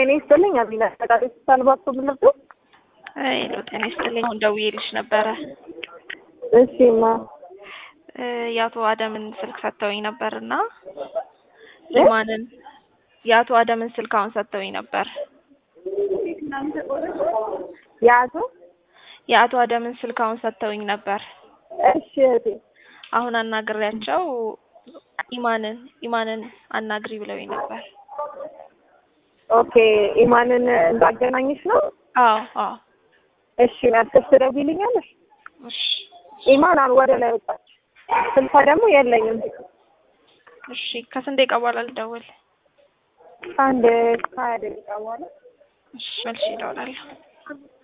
ጤና ይስጥልኝ። አሚና ተቃሪ ሳልባቶ ምንርዱ ሄሎ ጤና ይስጥልኝ። አሁን ደውዬልሽ ነበረ። እሺ ማ የአቶ አደምን ስልክ ሰጥተውኝ ነበር እና ኢማንን የአቶ አደምን ስልክ አሁን ሰጥተውኝ ነበር። የአቶ የአቶ አደምን ስልክ አሁን ሰጥተውኝ ነበር። እሺ እህቴ አሁን አናግሬያቸው ኢማንን ኢማንን አናግሪ ብለውኝ ነበር። ኦኬ ኢማንን እንዳገናኝሽ ነው? አዎ አዎ። እሺ መልክሽ ትደውይልኛለሽ? እሺ ኢማን አሁን ወደ ላይ ወጣች። ስልኳ ደግሞ የለኝም። እሺ ከስንት ደቂቃ በኋላ ልደውል? አንድ ከሀያ ደቂቃ በኋላ እሺ መልሼ እደውላለሁ።